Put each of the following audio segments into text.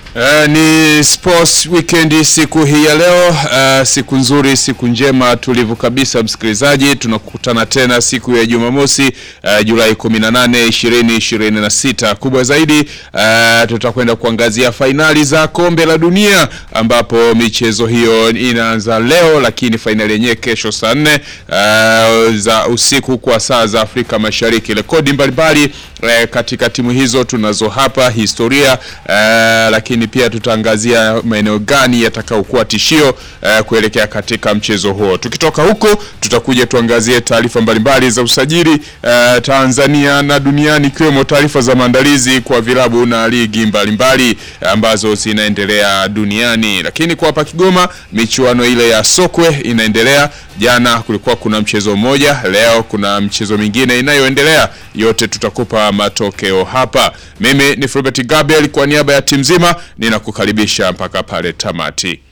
Uh, ni sports weekend siku hii ya leo uh, siku nzuri, siku njema tulivu kabisa msikilizaji, tunakutana tena siku ya Jumamosi uh, Julai 18, 2026. Kubwa zaidi uh, tutakwenda kuangazia fainali za kombe la dunia ambapo michezo hiyo inaanza leo, lakini fainali yenyewe kesho saa nne uh, za usiku kwa saa za Afrika Mashariki. Rekodi mbalimbali uh, katika timu hizo tunazo hapa, historia uh, lakini pia tutaangazia maeneo gani yatakayokuwa tishio uh, kuelekea katika mchezo huo. Tukitoka huko, tutakuja tuangazie taarifa mbalimbali za usajili uh, Tanzania na duniani, ikiwemo taarifa za maandalizi kwa vilabu na ligi mbalimbali ambazo zinaendelea duniani. Lakini kwa hapa Kigoma, michuano ile ya sokwe inaendelea. Jana kulikuwa kuna mchezo mmoja, leo kuna mchezo mingine inayoendelea. Yote tutakupa matokeo hapa. Mimi ni Fulbert Gabriel kwa niaba ya timu nzima ninakukaribisha mpaka pale tamati.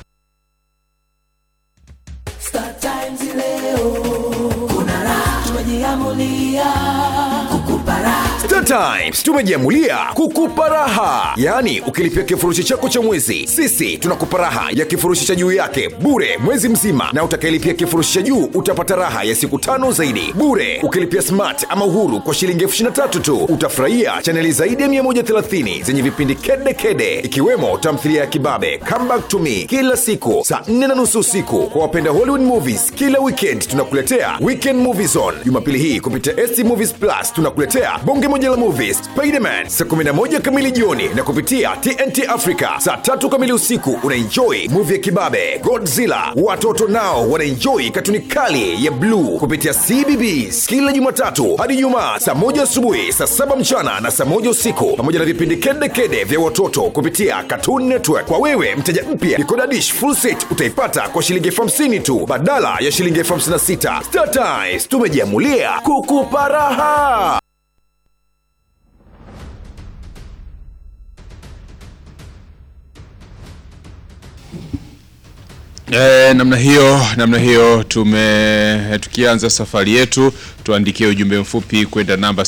Star Times leo kuna raha, tumejiamulia kukupa raha. Star Times tumejiamulia kukupa raha, yaani ukilipia kifurushi chako cha mwezi, sisi tunakupa raha ya kifurushi cha juu yake bure mwezi mzima, na utakayelipia kifurushi cha juu utapata raha ya siku tano zaidi bure. Ukilipia smart ama uhuru kwa shilingi elfu ishirini na tatu tu utafurahia chaneli zaidi ya 130 zenye vipindi kede kede, ikiwemo tamthilia ya Kibabe, Come Back to Me kila siku saa 4 na nusu usiku. Kwa wapenda Hollywood movies, kila weekend tunakuletea Weekend Movie Zone. Jumapili hii kupitia ST Movies Plus tunakuletea bonge moja la movies Spiderman saa 11 kamili jioni, na kupitia TNT Africa saa tatu kamili usiku unaenjoy movie ya Kibabe, Godzilla. Watoto nao wanaenjoy katuni kali ya Blue kupitia CBBS kila Jumatatu hadi Jumaa saa moja asubuhi, saa saba mchana na saa moja usiku, pamoja na vipindi kede kede vya watoto kupitia Cartoon Network. Kwa wewe mteja mpya, Decoder Dish full set utaipata kwa shilingi elfu hamsini tu badala ya shilingi elfu hamsini na sita. Star Times tumejiamulia kukupa raha. E, namna hiyo namna hiyo tume tukianza safari yetu tuandikie ujumbe mfupi kwenda namba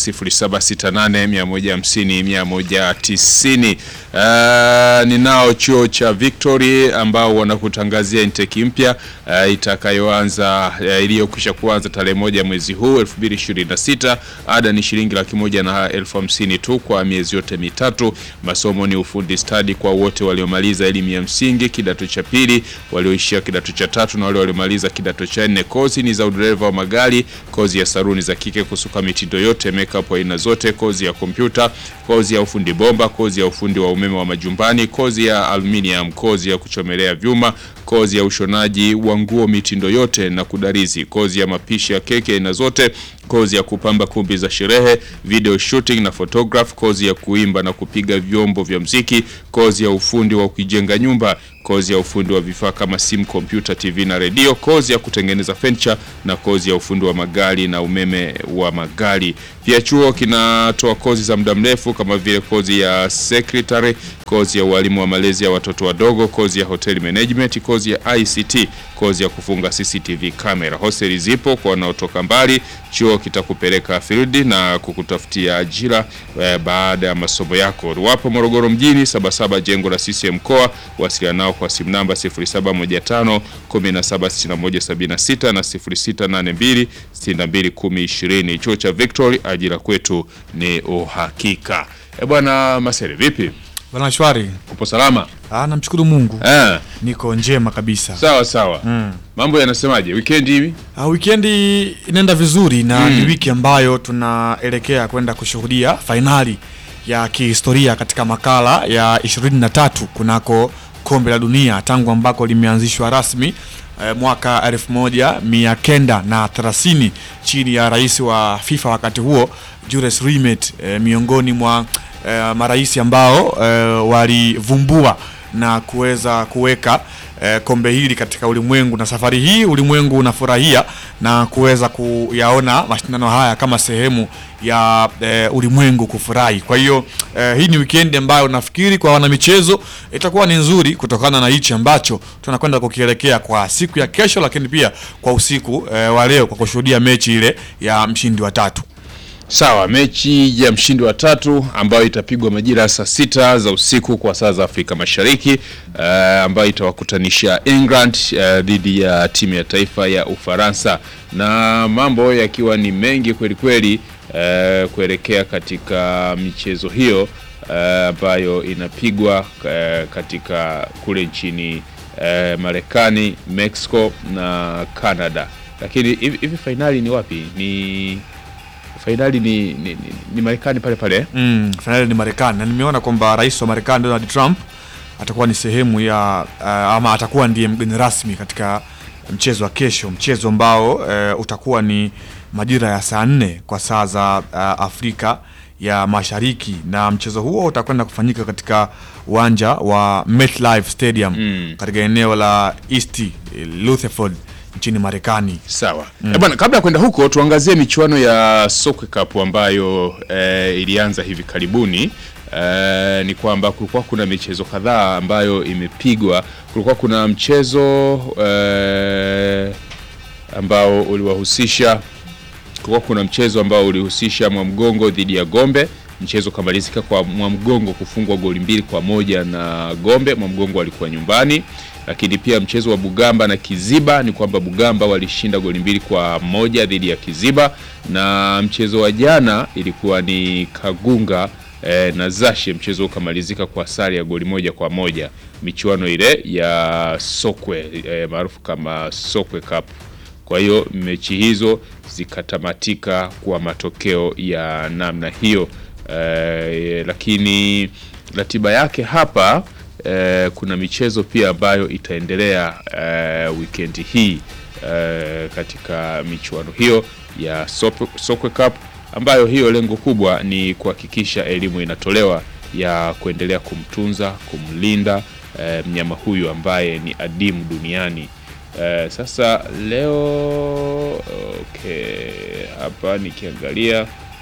0768150190. Uh, ninao chuo cha Victory ambao wanakutangazia intake mpya uh, itakayoanza uh, iliyokwisha kuanza tarehe moja mwezi huu 2026. Ada ni shilingi laki moja na elfu hamsini tu kwa miezi yote mitatu. Masomo ni ufundi stadi kwa wote waliomaliza elimu ya msingi kidato cha pili, walioishia kidato cha tatu na wale waliomaliza kidato cha nne. Kozi ni za udereva wa magari, kozi ya saruni za kike, kusuka mitindo yote, makeup aina zote, kozi ya kompyuta, kozi ya ufundi bomba, kozi ya ufundi wa umeme wa majumbani, kozi ya aluminium, kozi ya kuchomelea vyuma, kozi ya ushonaji wa nguo mitindo yote na kudarizi, kozi ya mapishi ya keki aina zote, kozi ya kupamba kumbi za sherehe, video shooting na photograph, kozi ya kuimba na kupiga vyombo vya mziki, kozi ya ufundi wa kujenga nyumba, kozi ya ufundi wa vifaa kama simu, kompyuta, TV na redio, kozi ya kutengeneza furniture na kozi ya ufundi wa magari na umeme wa magari. Pia chuo kinatoa kozi za muda mrefu kama vile kozi ya secretary, kozi ya ualimu wa malezi ya watoto wadogo, kozi ya hotel management, kozi ya ICT, kozi ya kufunga CCTV camera. Hosteli zipo kwa wanaotoka mbali. Chuo kitakupeleka field na kukutafutia ajira eh, baada ya masomo yako. Wapo Morogoro mjini, Sabasaba, jengo la CCM mkoa. Wasiliana nao kwa simu namba 0715 176176 na 0682 621020. Chuo cha Victory, ajira kwetu ni uhakika. E bwana Masere, vipi? Bwana shwari. Upo salama? Ah, namshukuru Mungu. Eh, Niko njema kabisa. sawa sawa. Mambo yanasemaje? Weekend hivi? Ah, wikendi inaenda vizuri na ni wiki ambayo tunaelekea kwenda kushuhudia fainali ya kihistoria katika makala ya 23 kunako kombe la dunia tangu ambako limeanzishwa rasmi eh, mwaka 1930 chini ya rais wa FIFA wakati huo Jules Rimet eh, miongoni mwa eh, marais ambao eh, walivumbua na kuweza kuweka eh, kombe hili katika ulimwengu, na safari hii ulimwengu unafurahia na kuweza kuyaona mashindano haya kama sehemu ya eh, ulimwengu kufurahi. Kwa hiyo eh, hii ni weekend ambayo nafikiri kwa wanamichezo itakuwa ni nzuri kutokana na hichi ambacho tunakwenda kukielekea kwa siku ya kesho, lakini pia kwa usiku eh, wa leo kwa kushuhudia mechi ile ya mshindi wa tatu. Sawa, mechi ya mshindi wa tatu ambayo itapigwa majira ya saa sita za usiku kwa saa za Afrika Mashariki uh, ambayo itawakutanisha England uh, dhidi ya timu ya taifa ya Ufaransa, na mambo yakiwa ni mengi kweli kweli uh, kuelekea katika michezo hiyo uh, ambayo inapigwa uh, katika kule nchini uh, Marekani, Mexico na Canada. Lakini hivi hivi fainali ni wapi? Ni fainali ni, ni, ni, ni Marekani pale pale. Mm, fainali ni Marekani na nimeona kwamba rais wa Marekani Donald Trump atakuwa ni sehemu ya uh, ama atakuwa ndiye mgeni rasmi katika mchezo wa kesho, mchezo ambao uh, utakuwa ni majira ya saa nne kwa saa za uh, Afrika ya Mashariki, na mchezo huo utakwenda kufanyika katika uwanja wa MetLife Stadium Mm. katika eneo la East Rutherford nchini Marekani. Sawa mm. Bwana, kabla ya kwenda huko tuangazie michuano ya Soccer Cup ambayo eh, ilianza hivi karibuni. Eh, ni kwamba kulikuwa kuna michezo kadhaa ambayo imepigwa. Kulikuwa kuna mchezo eh, ambao uliwahusisha kulikuwa kuna mchezo ambao ulihusisha Mwamgongo dhidi ya Gombe. Mchezo ukamalizika kwa Mwamgongo kufungwa goli mbili kwa moja na Gombe. Mwamgongo alikuwa nyumbani, lakini pia mchezo wa Bugamba na Kiziba ni kwamba Bugamba walishinda goli mbili kwa moja dhidi ya Kiziba, na mchezo wa jana ilikuwa ni Kagunga eh, na Zashe. Mchezo ukamalizika kwa sare ya goli moja kwa moja, michuano ile ya Sokwe eh, maarufu kama Sokwe Cup. Kwa hiyo mechi hizo zikatamatika kwa matokeo ya namna hiyo. Eh, lakini ratiba yake hapa eh, kuna michezo pia ambayo itaendelea eh, wikendi hii eh, katika michuano hiyo ya Sop- Sokwe Cup ambayo hiyo lengo kubwa ni kuhakikisha elimu inatolewa ya kuendelea kumtunza, kumlinda eh, mnyama huyu ambaye ni adimu duniani. Eh, sasa leo okay, hapa nikiangalia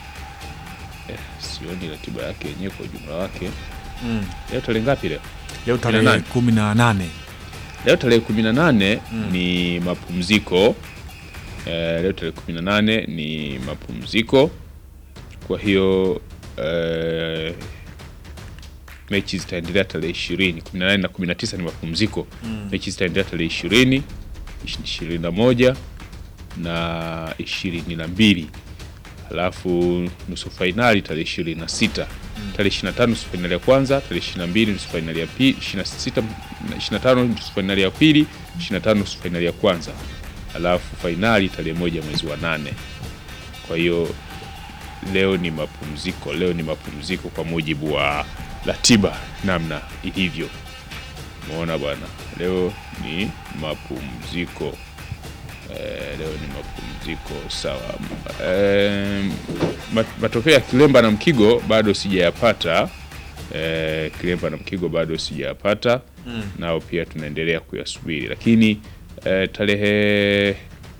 eh, sioni ratiba yake yenyewe kwa ujumla wake. Mm. Leo tarehe ngapi leo? Leo tarehe 18. kumi na nane Leo tarehe 18 ni mapumziko. Eh, leo tarehe 18 ni mapumziko. Kwa hiyo eh, mechi zitaendelea tarehe 20, 18 na 19 ni mapumziko. Mechi zitaendelea tarehe 20, 21 na 22. Halafu nusu fainali tarehe 26. Tarehe 25 nusu fainali ya kwanza, tarehe 22 nusu fainali ya pili, 26 na 25 nusu fainali ya pili, 25 nusu fainali ya kwanza. Halafu fainali tarehe moja mwezi wa nane. Kwa hiyo leo ni mapumziko, leo ni mapumziko kwa mujibu wa ratiba namna ilivyo. Umeona bwana, leo ni mapumziko. Eh, leo ni mapumziko sawa. Eh, mat- matokeo ya Kilemba na Mkigo bado sijayapata. Eh, Kilemba na Mkigo bado sijayapata nao pia tunaendelea kuyasubiri, lakini eh, tarehe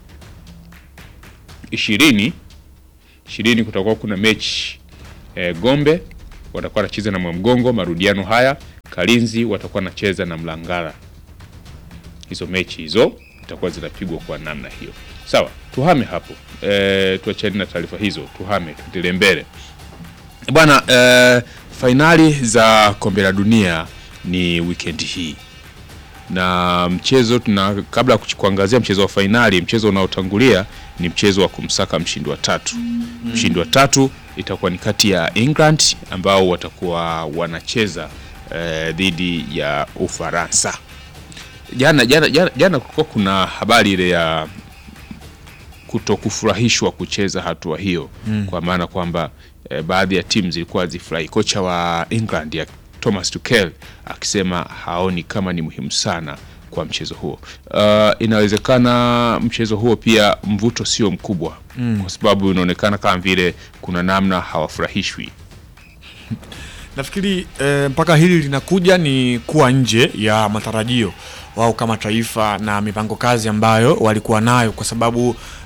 ishirini ishirini kutakuwa kuna mechi eh, Gombe watakuwa wanacheza na Mwamgongo, marudiano haya. Kalinzi watakuwa wanacheza na Mlangara. Hizo mechi hizo zitakuwa zinapigwa kwa namna hiyo. Sawa, tuhame hapo e, tuachane na taarifa hizo, tuhame tuendelee mbele bwana. E, fainali za kombe la dunia ni wikendi hii na mchezo tuna kabla ya kuch- kuangazia mchezo wa fainali, mchezo unaotangulia ni mchezo wa kumsaka mshindi wa tatu. Mshindi wa tatu itakuwa ni kati ya England ambao watakuwa wanacheza eh, dhidi ya Ufaransa. Jana jana jana, jana kulikuwa kuna habari ile ya kutokufurahishwa kucheza hatua hiyo kwa maana kwamba eh, baadhi ya timu zilikuwa zifurahi. Kocha wa England ya Thomas Tuchel akisema haoni kama ni muhimu sana kwa mchezo huo. Uh, inawezekana mchezo huo pia mvuto sio mkubwa kwa sababu inaonekana kama vile kuna namna hawafurahishwi. Nafikiri eh, mpaka hili linakuja ni kuwa nje ya matarajio wao kama taifa na mipango kazi ambayo walikuwa nayo, kwa sababu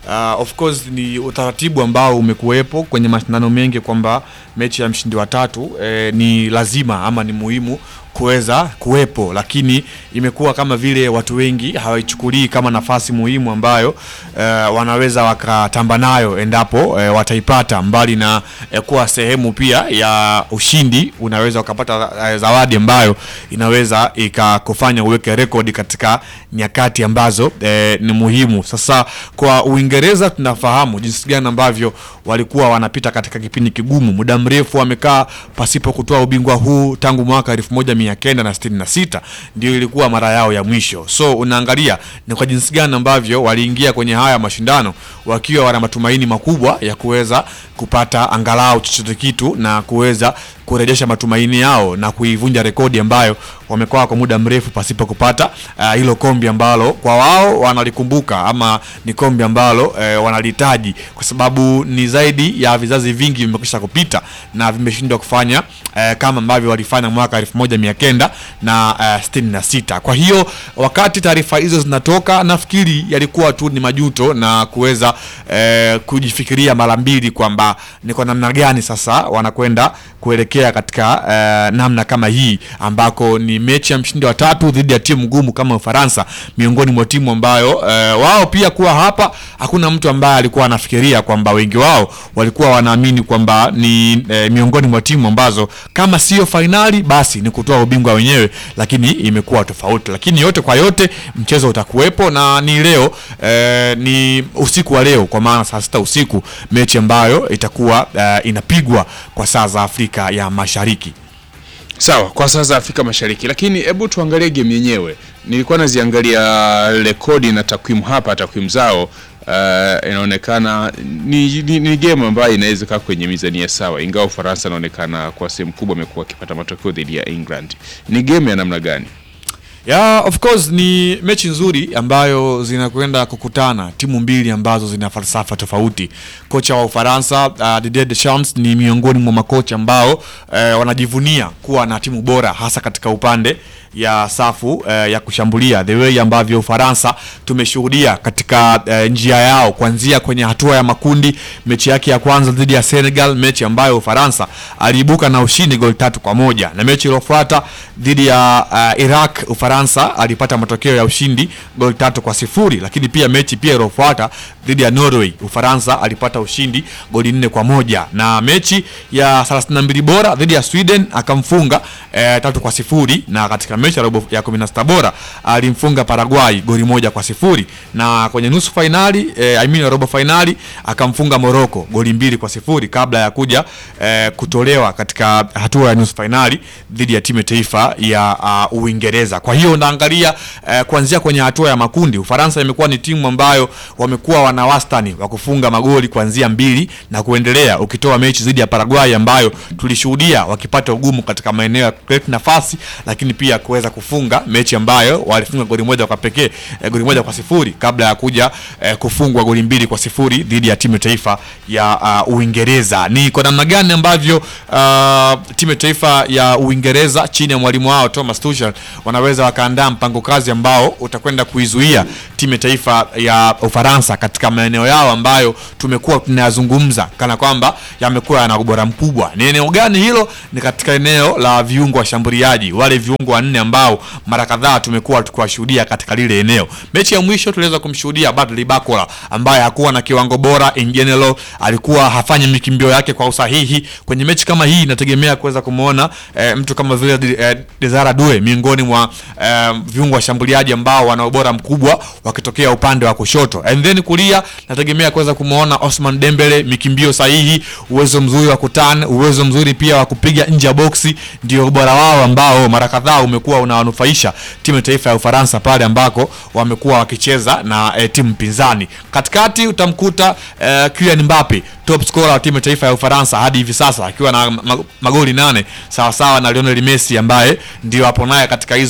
Uh, of course ni utaratibu ambao umekuwepo kwenye mashindano mengi kwamba mechi ya mshindi wa tatu eh, ni lazima ama ni muhimu kuweza kuwepo, lakini imekuwa kama vile watu wengi hawaichukulii kama nafasi muhimu ambayo eh, wanaweza wakatamba nayo endapo eh, wataipata, mbali na eh, kuwa sehemu pia ya ushindi, unaweza ukapata eh, zawadi ambayo inaweza ikakufanya uweke rekodi katika nyakati ambazo eh, ni muhimu. Sasa kwa Uingereza tunafahamu jinsi gani ambavyo walikuwa wanapita katika kipindi kigumu, muda mrefu wamekaa pasipo kutoa ubingwa huu tangu mwaka elfu moja mia kenda na sitini na sita ndio ilikuwa mara yao ya mwisho. So unaangalia ni kwa jinsi gani ambavyo waliingia kwenye haya mashindano wakiwa wana matumaini makubwa ya kuweza kupata angalau chochote kitu na kuweza kurejesha matumaini yao na kuivunja rekodi ambayo wamekuwa kwa muda mrefu pasipo kupata ah, hilo kombi ambalo kwa wao wanalikumbuka ama ni kombi ambalo eh, wanalihitaji kwa sababu ni zaidi ya vizazi vingi vimekwisha kupita na vimeshindwa kufanya eh, kama ambavyo walifanya mwaka elfu moja mia kenda na eh, sitini na sita. Kwa hiyo wakati taarifa hizo zinatoka, nafikiri yalikuwa tu ni majuto na kuweza eh, kujifikiria mara mbili kwamba ni kwa namna gani sasa wanakwenda kuelekea katika eh, namna kama hii ambako ni mechi ya mshindi wa tatu dhidi ya timu ngumu kama Ufaransa, miongoni mwa timu ambayo eh, wao pia kuwa hapa, hakuna mtu ambaye alikuwa anafikiria kwamba wengi wao walikuwa wanaamini kwamba ni eh, miongoni mwa timu ambazo kama sio fainali basi ni kutoa ubingwa wenyewe, lakini imekuwa tofauti. Lakini yote kwa yote, mchezo utakuwepo na ni leo eh, ni usiku wa leo, kwa maana saa sita usiku, mechi ambayo itakuwa eh, inapigwa kwa saa za Afrika ya Mashariki. Sawa, kwa sasa Afrika Mashariki, lakini hebu tuangalie game yenyewe. Nilikuwa naziangalia rekodi na takwimu hapa, takwimu zao uh, inaonekana ni, ni, ni game ambayo inaweza kaa kwenye mizania sawa, ingawa Ufaransa inaonekana kwa sehemu kubwa amekuwa akipata matokeo dhidi ya England. Ni game ya namna gani? Ya, of course ni mechi nzuri ambayo zinakwenda kukutana timu mbili ambazo zina falsafa tofauti. Kocha wa Ufaransa uh, Didier Deschamps ni miongoni mwa makocha ambao uh, wanajivunia kuwa na timu bora hasa katika upande ya safu uh, ya kushambulia, the way ambavyo Ufaransa tumeshuhudia katika uh, njia yao kuanzia kwenye hatua ya makundi, mechi yake ya kwanza dhidi ya Senegal, mechi ambayo Ufaransa aliibuka na ushindi goli tatu kwa moja na mechi iliyofuata dhidi ya uh, Iraq Ufaransa alipata matokeo ya ushindi goli tatu kwa sifuri, lakini pia mechi pia iliyofuata dhidi ya Norway Ufaransa alipata ushindi goli nne kwa moja na mechi ya 32 bora dhidi ya Sweden akamfunga eh, tatu kwa sifuri na katika mechi ya robo ya 16 bora alimfunga Paraguay goli moja kwa sifuri na kwenye nusu fainali eh, I mean robo fainali akamfunga Morocco goli mbili kwa sifuri kabla ya kuja eh, kutolewa katika hatua ya nusu fainali dhidi ya timu ya taifa ya uh, Uingereza. Kwa hiyo unaangalia eh, kuanzia kwenye hatua ya makundi Ufaransa imekuwa ni timu ambayo wamekuwa wana wastani wa kufunga magoli kuanzia mbili na kuendelea, ukitoa mechi dhidi ya Paraguay ambayo tulishuhudia wakipata ugumu katika maeneo ya create nafasi, lakini pia kuweza kufunga mechi ambayo walifunga goli moja kwa pekee eh, goli moja kwa sifuri kabla ya kuja eh, kufungwa goli mbili kwa sifuri dhidi ya timu ya taifa ya uh, Uingereza. Ni kwa namna gani ambavyo uh, timu ya taifa ya Uingereza chini ya mwalimu wao Thomas Tuchel wanaweza wakaandaa mpango kazi ambao utakwenda kuizuia timu ya taifa ya Ufaransa katika maeneo yao ambayo tumekuwa tunayazungumza kana kwamba yamekuwa yana ubora mkubwa. Ni eneo gani hilo? Ni katika eneo la viungo washambuliaji, wale viungo wanne ambao mara kadhaa tumekuwa tukiwashuhudia katika lile eneo. Mechi ya mwisho tuliweza kumshuhudia Bradley Barcola ambaye hakuwa na kiwango bora in general, alikuwa hafanyi mikimbio yake kwa usahihi. Kwenye mechi kama hii inategemea kuweza kumuona eh, mtu kama vile eh, Desire Due miongoni mwa eh, viungo washambuliaji ambao wana ubora mkubwa wakitokea upande wa kushoto and then kulia nategemea kuweza kumuona Osman Dembele, mikimbio sahihi, uwezo mzuri wa kutan, uwezo mzuri pia wa kupiga nje ya boksi, ndio ubora wao ambao mara kadhaa umekuwa unawanufaisha timu ya taifa ya Ufaransa pale ambako wamekuwa wakicheza na eh, timu pinzani. Katikati utamkuta eh, Kylian Mbappe top scorer wa timu ya taifa ya Ufaransa hadi hivi sasa akiwa na ma- magoli nane sawa sawa na Lionel Messi ambaye ndio hapo naye katika hizo mbio za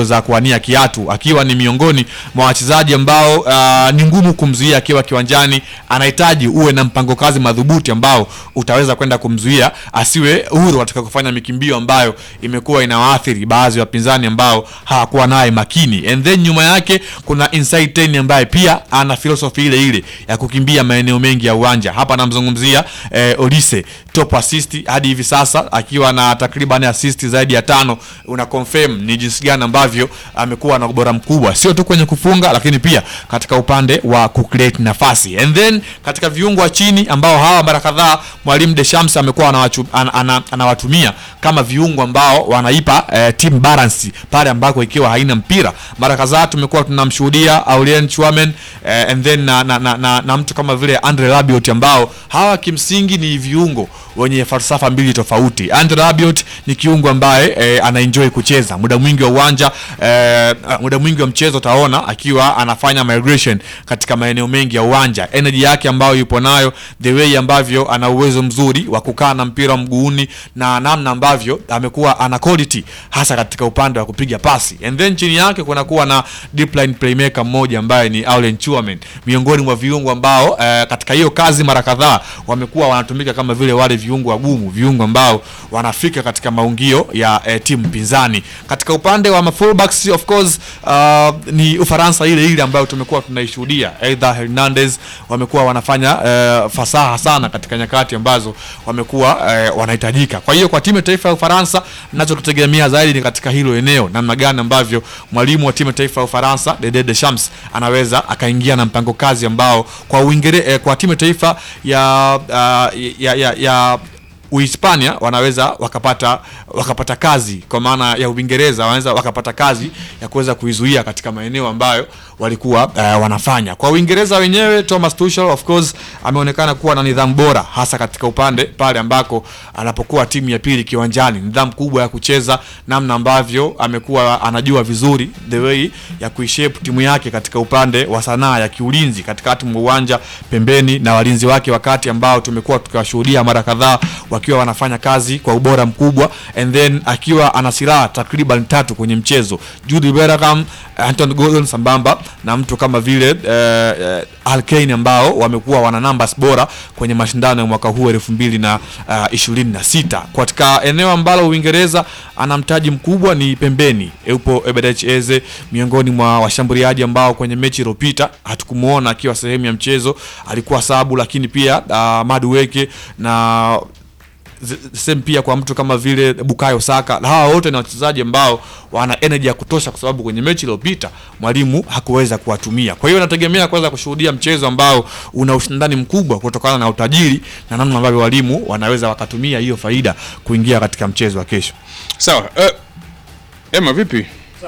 za kuwania kiatu, akiwa ni miongoni mwa wachezaji ambao uh, ni ngumu kumzuia akiwa kiwanjani. Anahitaji uwe na mpango kazi madhubuti ambao utaweza kwenda kumzuia asiwe huru katika kufanya mikimbio ambayo imekuwa inawaathiri baadhi ya wapinzani ambao hawakuwa naye makini. And then nyuma yake kuna inside 10 ambaye pia ana philosophy ile ile ya kukimbia maeneo mengi ya uwanja. Hapa namzungumzia eh, Olise top assist hadi hivi sasa akiwa na takriban assist zaidi ya tano. Una confirm ni jinsi gani ambavyo amekuwa na ubora mkubwa, sio tu kwenye kufunga, lakini pia katika upande wa kucreate nafasi. And then katika viungo wa chini ambao hawa mara kadhaa mwalimu Deschamps amekuwa anawachu- ana- ana- anawatumia kama viungo ambao wanaipa eh, team balance pale ambako ikiwa haina mpira. Mara kadhaa tumekuwa tunamshuhudia Aurelien Chouameni eh, and then na, na, na, na, na mtu kama vile Andre Rabiot ambao hawa kimsingi ni viungo wenye falsafa mbili tofauti. Andre Rabiot ni kiungo ambaye eh, anaenjoy kucheza muda mwingi wa uwanja eh, muda mwingi wa mchezo utaona akiwa anafanya migration katika maeneo mengi ya uwanja. Energy yake ambayo yupo nayo, the way ambavyo ana uwezo mzuri wa kukaa na mpira mguuni na namna ambavyo amekuwa ana quality hasa katika upande wa kupiga pasi. And then chini yake kuna kuwa na deep line playmaker mmoja ambaye ni Aurelien Chouameni, miongoni mwa viungo ambao eh, katika hiyo kazi mara kadhaa wamekuwa wanatumika kama vile wale viungo wagumu, viungo ambao wanafika katika maungio ya eh, timu pinzani. Katika upande wa mafullbacks of course uh, ni Ufaransa ile ile ambayo tumekuwa tunaishuhudia, either Hernandez wamekuwa wanafanya eh, fasaha sana katika nyakati ambazo wamekuwa eh, wanahitajika. Kwa hiyo kwa timu ya taifa ya Ufaransa ninachokitegemea zaidi ni katika hilo eneo, namna gani ambavyo mwalimu wa timu ya taifa ya Ufaransa Didier Deschamps anaweza akaingia na mpango kazi ambao kwa Uingere, eh, kwa timu ya taifa ya, uh, ya, ya, ya Uhispania wanaweza wakapata wakapata kazi kwa maana ya Uingereza wanaweza wakapata kazi ya kuweza kuizuia katika maeneo ambayo walikuwa uh, wanafanya. Kwa Uingereza wenyewe, Thomas Tuchel of course ameonekana kuwa na nidhamu bora, hasa katika upande pale ambako anapokuwa timu ya pili kiwanjani, nidhamu kubwa ya kucheza, namna ambavyo amekuwa anajua vizuri the way ya kuishape timu yake katika upande wa sanaa ya kiulinzi katikati mwa uwanja, pembeni na walinzi wake, wakati ambao tumekuwa tukiwashuhudia mara kadhaa wakiwa wanafanya kazi kwa ubora mkubwa, and then akiwa ana silaha takriban tatu kwenye mchezo, Jude Bellingham, Anton Gordon sambamba na mtu kama vile eh, eh, Harry Kane ambao wamekuwa wana numbers bora kwenye mashindano ya mwaka huu elfu mbili na uh, ishirini na sita katika eneo ambalo Uingereza ana mtaji mkubwa ni pembeni. Yupo Eberechi Eze miongoni mwa washambuliaji ambao kwenye mechi iliyopita hatukumuona akiwa sehemu ya mchezo, alikuwa sabu, lakini pia uh, Madueke na Z- same pia kwa mtu kama vile Bukayo Saka. Hawa wote ni wachezaji ambao wana energy ya kutosha, kwa sababu kwenye mechi iliyopita mwalimu hakuweza kuwatumia. Kwa hiyo nategemea kuweza kushuhudia mchezo ambao una ushindani mkubwa kutokana na utajiri na namna ambavyo walimu wanaweza wakatumia hiyo faida kuingia katika mchezo wa kesho. Sawa. Eh, Emma vipi?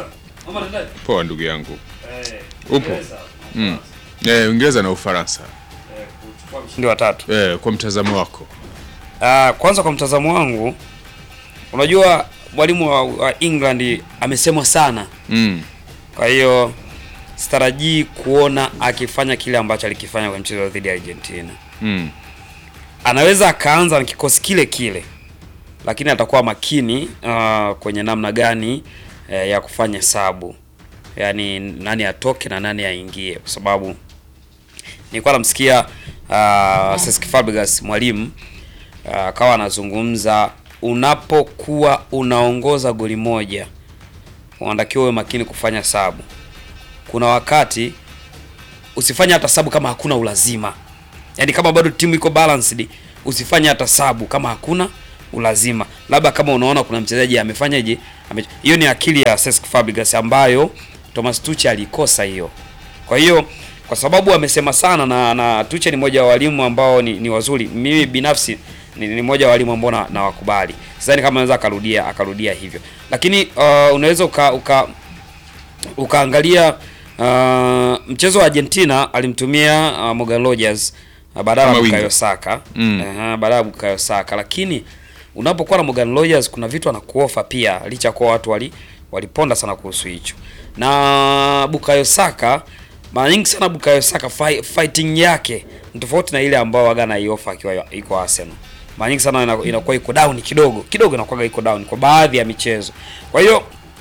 Poa ndugu yangu. Upo? Mm. Eh, Uingereza na Ufaransa. Ndio watatu. Eh, kwa mtazamo wako. Ah, kwanza kwa mtazamo wangu, unajua mwalimu wa, wa England amesemwa sana, Mm. kwa hiyo sitarajii kuona akifanya kile ambacho alikifanya kwenye mchezo dhidi ya Argentina. Mm. Anaweza akaanza na kikosi kile kile, lakini atakuwa makini ah, kwenye namna gani eh, ya kufanya sabu, yaani nani atoke na nani aingie, kwa sababu nilikuwa namsikia uh, Cesc Fabregas mwalimu ah, akawa anazungumza, unapokuwa unaongoza goli moja unatakiwa uwe makini kufanya sabu. Kuna wakati usifanye hata sabu kama hakuna ulazima, yaani kama bado timu iko balanced, usifanye hata sabu kama hakuna ulazima, labda kama unaona kuna mchezaji amefanyaje, ame- hiyo ni akili ya Cesc Fabregas ambayo Thomas Tuchel alikosa hiyo. Kwa hiyo kwa sababu amesema sana na, na Tuchel ni mmoja wa walimu ambao ni, ni wazuri. Mimi binafsi ni, ni mmoja wa walimu ambao na, na wakubali. Sidhani kama anaweza akarudia akarudia hivyo, lakini uh, unaweza uka, uka ukaangalia uh, mchezo wa Argentina alimtumia uh, Morgan Rogers uh, badala Kama ya winga. Bukayo Saka Mm. Aha, badala ya Bukayo Saka, lakini unapokuwa na Morgan Rogers kuna vitu anakuofa pia, licha ya kuwa watu wali waliponda sana kuhusu hicho. Na Bukayo Saka mara nyingi sana Bukayo Saka fi, fighting yake ni tofauti na ile ambayo waga naiofa akiwa iko Arsenal. Mara nyingi sana ina- inakuwa iko down kidogo kidogo, inakuwa iko down kwa baadhi ya michezo. Kwa hiyo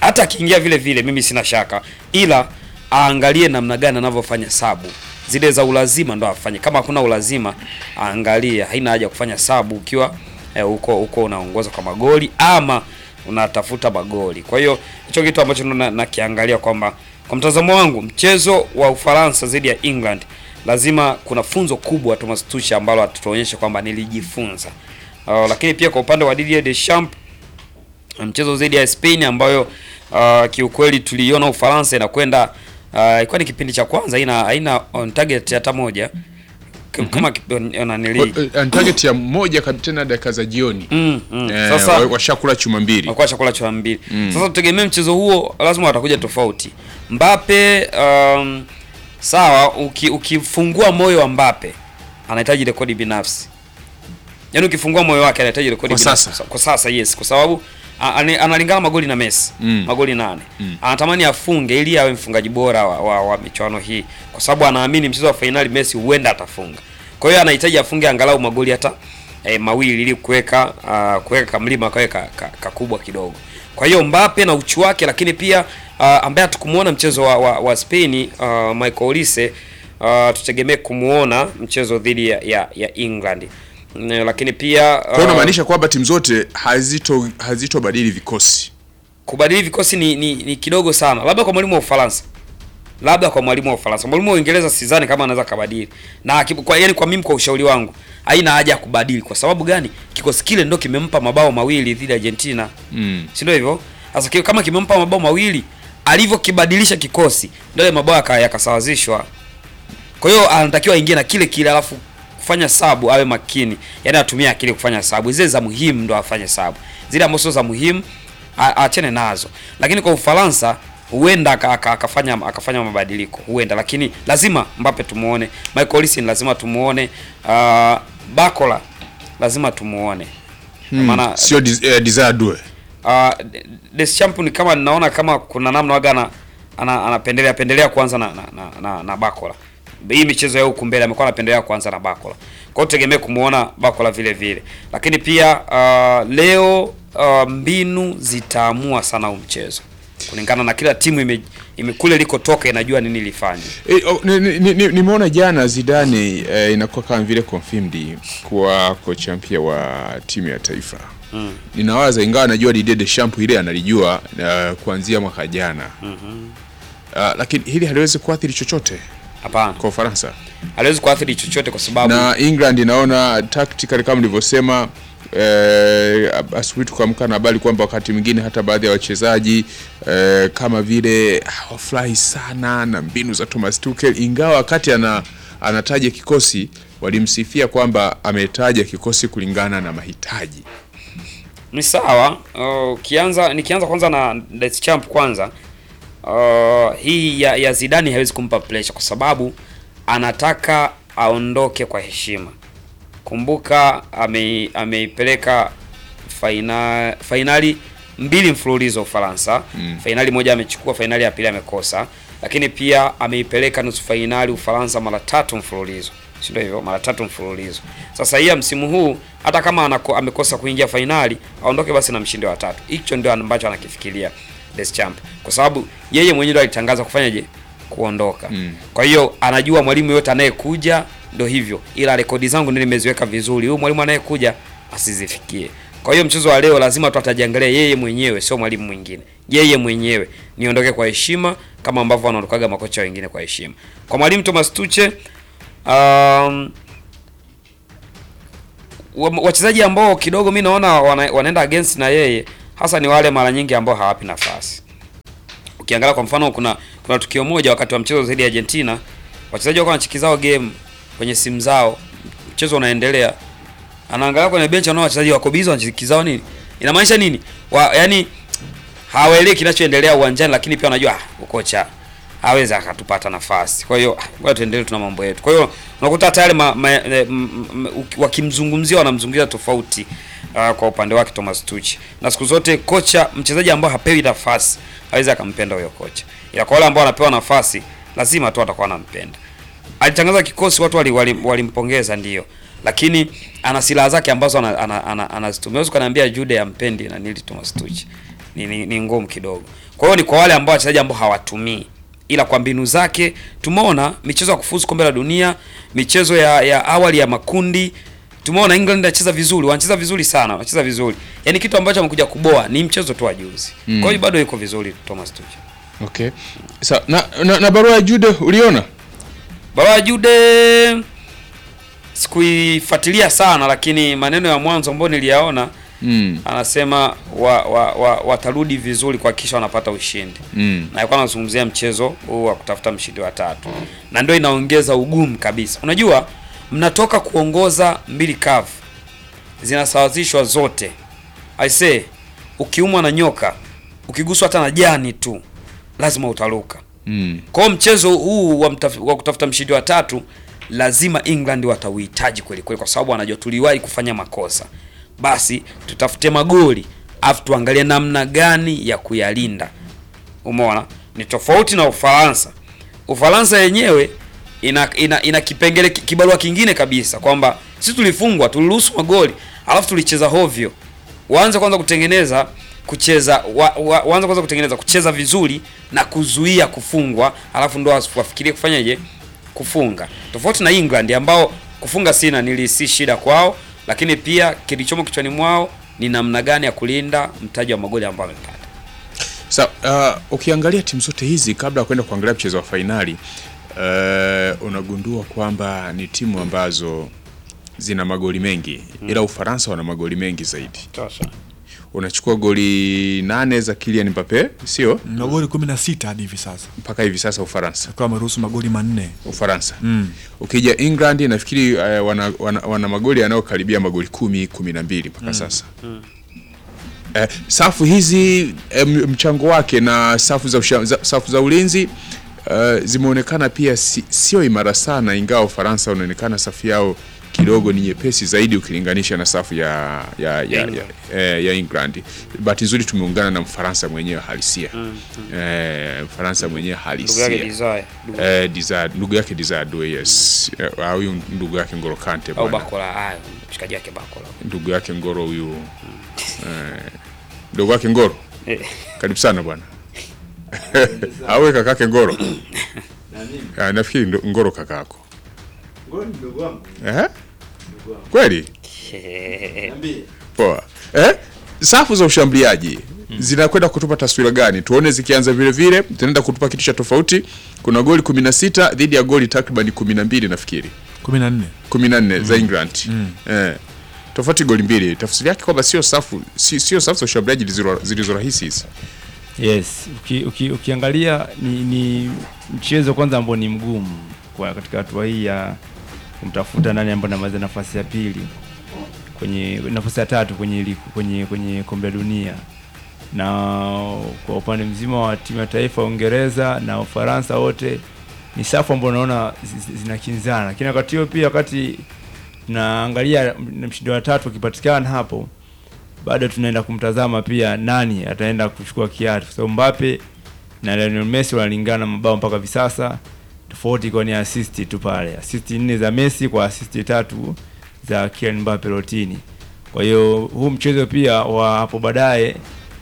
hata akiingia vile vile mimi sina shaka, ila aangalie namna gani anavyofanya sabu zile za ulazima ndo afanye. Kama hakuna ulazima aangalie, haina haja kufanya sabu ukiwa eh, huko huko unaongoza kwa magoli ama unatafuta magoli. Kwa hiyo hicho kitu ambacho na- nakiangalia kwamba kwa mtazamo wangu mchezo wa Ufaransa dhidi ya England lazima kuna funzo kubwa Thomas Tuchel ambalo atatuonyesha kwamba nilijifunza. Uh, lakini pia kwa upande wa Didier Deschamps mchezo dhidi ya Spain ambayo uh, kiukweli tuliona Ufaransa inakwenda uh, ilikuwa ni kipindi cha kwanza haina haina on target hata moja K- kama kipi- nanili Uh, target ya moja kabisa tena dakika za jioni Mm, mm. Eh, Sasa wa- washakula chuma mbili walikuwa chakula cha mbili. Sasa tutegemee mchezo huo lazima watakuja tofauti. Mbappe um, sawa uki, ukifungua moyo wa Mbappe anahitaji rekodi binafsi. Yaani ukifungua moyo wake anahitaji rekodi Kwa binafsi. sasa? Kwa sasa yes, kwa sababu a- ane- analingana magoli na Messi. Mm. Magoli nane. Anatamani afunge ili awe mfungaji bora wa, wa, wa michuano hii kwa sababu anaamini mchezo wa fainali Messi huenda atafunga. Kwa hiyo anahitaji afunge angalau magoli hata eh, mawili ili kuweka uh, kuweka kamlima kawe ka, ka, kakubwa kidogo. Kwa hiyo Mbappe na uchu wake, lakini pia uh, ambaye hatukumuona mchezo wa, wa, wa Spain uh, Michael Olise uh, tutegemee kumuona mchezo dhidi ya, ya, ya England. Mm, lakini pia kwa hiyo uh, unamaanisha kwamba timu zote hazito hazitobadili vikosi kubadili vikosi ni, ni, ni kidogo sana, labda kwa mwalimu wa Ufaransa, labda kwa mwalimu wa Ufaransa. Mwalimu wa Uingereza sidhani kama anaweza kabadili, na aki- kwa, yani kwa mimi, kwa ushauri wangu, haina haja ya kubadili. Kwa sababu gani? Kikosi kile ndo kimempa mabao mawili dhidi ya Argentina, mm. si ndio hivyo? Sasa ki- kama kimempa mabao mawili, alivyokibadilisha kikosi ndio yale mabao yaka- yakasawazishwa. Kwa hiyo anatakiwa aingie na kile kile, alafu kufanya sabu awe makini, yaani atumie akili kufanya sabu. Zile za muhimu ndo afanye sabu, zile ambazo sio za muhimu a- aachane nazo. Lakini kwa Ufaransa huenda aka- aka- akafanya akafanya mabadiliko, huenda, lakini lazima Mbappe tumuone, Michael Olise lazima tumuone, uh, Bakola lazima tumuone Kwa maana sio dis, eh, Desire Due uh, Deschamps ni kama ninaona kama kuna namna waga ana, ana, anapendelea pendelea kuanza na, na, na, na, na Bakola. Hii michezo ya huku mbele amekuwa anapendelea kuanza na Bakola. Kwa hiyo tegemee kumuona Bakola vile vile. Lakini pia uh, leo uh, mbinu zitaamua sana huu mchezo. Kulingana na kila timu ime, ime kule likotoka inajua nini lifanye. Eh, oh, ni- ni- ni- ni- nimeona jana Zidane eh, inakuwa kama vile confirmed kuwa kocha mpya wa timu ya taifa mm. Ninawaza ingawa najua Didier Deschamps ile analijua uh, kuanzia mwaka jana mm-hmm. uh, lakini hili haliwezi kuathiri chochote Hapana. kwa Ufaransa Haliwezi kuathiri chochote kwa sababu na England inaona tactically kama nilivyosema eh, asubuhi tukaamka na habari kwamba wakati mwingine hata baadhi ya wachezaji eh, kama vile hawafurahi sana na mbinu za Thomas Tuchel, ingawa wakati ana anataja kikosi walimsifia kwamba ametaja kikosi kulingana na mahitaji. ni sawa. Uh, Ukianza nikianza kwanza na Deschamps kwanza, uh, hii ya, ya Zidane haiwezi kumpa pressure kwa sababu anataka aondoke kwa heshima. Kumbuka ame, ameipeleka faina, fainali mbili mfululizo Ufaransa. Mm. Fainali moja amechukua, fainali ya pili amekosa, lakini pia ameipeleka nusu fainali Ufaransa mara tatu mfululizo, si ndio hivyo? Mara tatu mfululizo. Sasa hii ya msimu huu hata kama anako, amekosa kuingia fainali aondoke basi na mshindi wa tatu. Hicho ndio ambacho anakifikiria Deschamps, kwa sababu yeye mwenyewe ndo alitangaza kufanyaje kuondoka. Mm. Kwa hiyo anajua mwalimu yote anayekuja ndo hivyo, ila rekodi zangu ndio nimeziweka vizuri, huyu mwalimu anayekuja asizifikie. Kwa hiyo mchezo wa leo lazima tu atajiangalia yeye mwenyewe, sio mwalimu mwingine, yeye mwenyewe. Niondoke kwa heshima kama ambavyo wanaondokaga makocha wengine kwa heshima. Kwa mwalimu Thomas Tuchel, um, wa- wachezaji ambao kidogo mi naona wana, wanaenda against na yeye hasa ni wale mara nyingi ambao hawapi nafasi. Ukiangalia kwa mfano, kuna kuna tukio moja wakati wa mchezo dhidi ya Argentina, wachezaji wako wanachikizao game kwenye simu zao, mchezo unaendelea, anaangalia kwenye benchi, anaona wachezaji wako busy wanachikizao nini. Inamaanisha nini? Wa, yani hawaelewi kinachoendelea uwanjani, lakini pia wanajua ah, ukocha hawezi akatupata nafasi. Kwa hiyo ah, ngoja tuendelee, tuna mambo yetu. Kwa hiyo unakuta tayari ma, ma, eh, m- m- uki- wakimzungumzia wanamzungumzia tofauti uh, kwa upande wake Thomas Tuchel. Na siku zote kocha, mchezaji ambao hapewi nafasi hawezi akampenda huyo kocha, ila kwa wale ambao wanapewa nafasi lazima tu atakuwa anampenda. Alitangaza kikosi, watu walimpongeza wali, walimpongeza ndio, lakini ana silaha zake ambazo anazitumia ana, ana, ana, ana ukaniambia Jude ampendi na nili Thomas Tuchel ni, ni, ni ngumu kidogo. Kwa hiyo ni kwa wale ambao wachezaji ambao hawatumii, ila kwa mbinu zake tumeona michezo ya kufuzu kombe la dunia, michezo ya, ya awali ya makundi tumeona England anacheza vizuri, wanacheza vizuri sana, wanacheza vizuri. Yaani kitu ambacho amekuja kuboa ni mchezo tu wa juzi. Mm. Kwa hiyo bado yuko vizuri Thomas Tuchel. Okay. Sa, na, na, na barua ya Jude uliona? Barua ya Jude sikuifuatilia sana, lakini maneno ya mwanzo ambayo niliyaona Mm. anasema wa, wa, wa, watarudi vizuri kuhakikisha wanapata ushindi Mm. na alikuwa anazungumzia mchezo huu wa kutafuta mshindi wa tatu, na ndio inaongeza ugumu kabisa. Unajua, mnatoka kuongoza mbili kavu, zinasawazishwa zote. I say ukiumwa na nyoka, ukiguswa hata na jani tu, lazima utaruka. Mm. Kwa hiyo mchezo huu wa, mtaf, wa kutafuta mshindi wa tatu lazima England watauhitaji kweli kweli, kwa sababu wanajua tuliwahi kufanya makosa. Basi tutafute magoli afu tuangalie namna gani ya kuyalinda. Umeona, ni tofauti na Ufaransa. Ufaransa yenyewe ina, ina, ina kipengele kibarua kingine kabisa kwamba sisi tulifungwa, tuliruhusu magoli alafu tulicheza hovyo. Waanze kwanza kutengeneza kucheza wa, wa, waanze kwanza kutengeneza kucheza vizuri na kuzuia kufungwa, alafu ndo wafikirie kufanyaje kufunga. Tofauti na England ambao kufunga sina nili si shida kwao, lakini pia kilichomo kichwani mwao ni namna gani ya kulinda mtaji wa magoli ambao wamepata. Sa, uh, ukiangalia timu zote hizi kabla ya kwenda kuangalia mchezo wa fainali uh, unagundua kwamba ni timu ambazo zina magoli mengi mm. ila Ufaransa wana magoli mengi zaidi. Unachukua goli nane za Kylian Mbappe, sio na goli 16 hadi hivi sasa, mpaka hivi sasa Ufaransa akiwa ameruhusu magoli manne. Ufaransa Mm. ukija England nafikiri uh, wana, wana, wana magoli yanayokaribia magoli kumi kumi na mbili mpaka sasa Eh, safu hizi eh, m- mchango wake na safu za, usha, za, safu za ulinzi eh, zimeonekana pia si, sio imara sana, ingawa Ufaransa unaonekana safu yao kidogo ni nyepesi zaidi ukilinganisha na safu ya ya, ya, ya, England. eh, ya England. Bahati nzuri tumeungana na Mfaransa mwenyewe halisia eh, Mfaransa mwenyewe Ndugu yake halisia Desire ndugu- eh, Desire- ndugu yake Desire Doué, yes Eh, ah, huyu ndugu yake Ngolo Kante au bwana Bakola, ah, mshikaji wake Bakola. ndugu yake Ngoro huyu eh, ndugu yake Ngoro Eh. karibu sana bwana awe kakake Ngoro Ah, nafikiri ndo- Ngoro kakako eh? kweli poa eh? safu za ushambuliaji zinakwenda kutupa taswira gani tuone zikianza vile vile zinaenda kutupa kitu cha tofauti kuna goli 16 dhidi ya goli takriban 12 nafikiri 14 14 za England eh, tofauti goli mbili tafsiri yake kwamba sio safu si- sio safu za ushambuliaji zilizo- zilizo rahisi hizi Yes, uki, uki, ukiangalia ni, ni mchezo kwanza ambao ni mgumu kwa katika hatua hii ya kumtafuta nani ambaye anamaliza nafasi ya pili kwenye nafasi ya tatu kwenye li- kwenye kwenye kombe la dunia, na kwa upande mzima wa timu ya taifa ya Uingereza na Ufaransa wote ni safu ambao unaona zi- zi- zinakinzana, lakini wakati huo pia wakati tunaangalia m- mshindi wa tatu akipatikana hapo bado tunaenda kumtazama pia nani ataenda kuchukua kiatu, kwa sababu Mbappe na Lionel Messi wanalingana mabao mpaka hivi sasa, tofauti ikiwa ni assist tu pale, assist nne za Messi kwa assist tatu za Kylian Mbappe Lotini. Kwa hiyo huu mchezo pia wa hapo baadaye